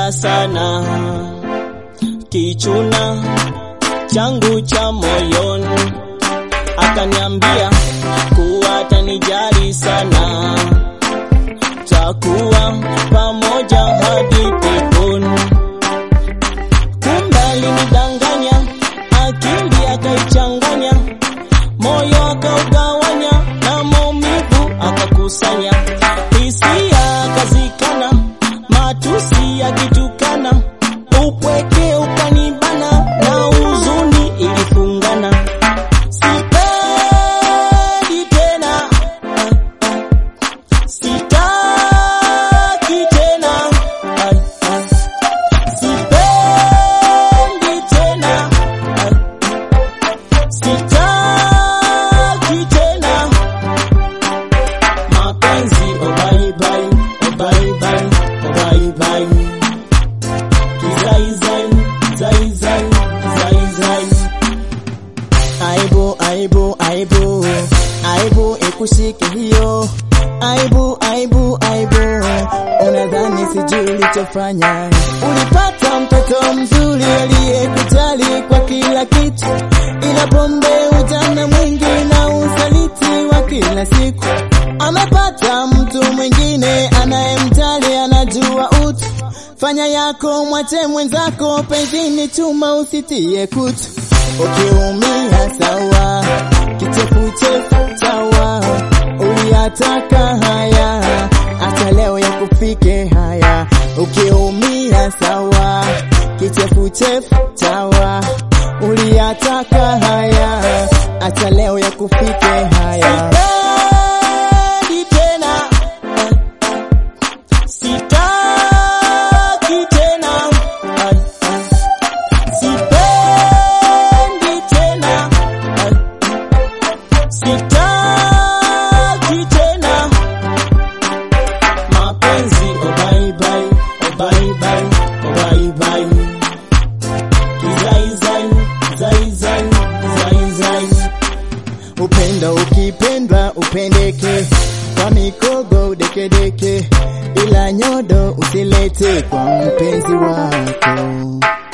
nilimpenda sana, kichuna changu cha moyoni, akaniambia kuwa atanijali sana, takuwa pamoja hadi peponi. Kumbe alinidanganya, akili akaichanganya, moyo akaugawanya na maumivu akakusanya, hisia akazikana, matusi yakitukana, upweke ukanibana na huzuni ilifungana. Sipendi tena, sitaki tena, sipendi tena, sitaki tena mapenzi oh bye bye oh bye bye oh bye bye kizai zai zai zai zai zai aibu aibu aibu aibu ikushike hiyo aibu aibu aibu unadhani sijui ulichofanya ulipata mtoto mzuri aliyekujali kwa kila kitu ila pombe ujana mwingi na usaliti wa kila siku amepata mtu mwingine anayemjali anajua utu fanya yako mwache mwenzako penzini chuma usitie kutu ukiumia sawa kichefuchefu chawa uliyataka haya hata leo ya kufike haya ukiumia sawa kichefuchefu chawa uliyataka haya hata leo ya kufike haya Sipendi tena sitaki tena sipendi tena sitaki tena mapenzi oh bye bye oh bye bye oh bye bye kizai zai zai zai zai zai upendo ukipendwa upendeke kwa mikogo udekedeke ila nyodo usilete kwa mpenzi wako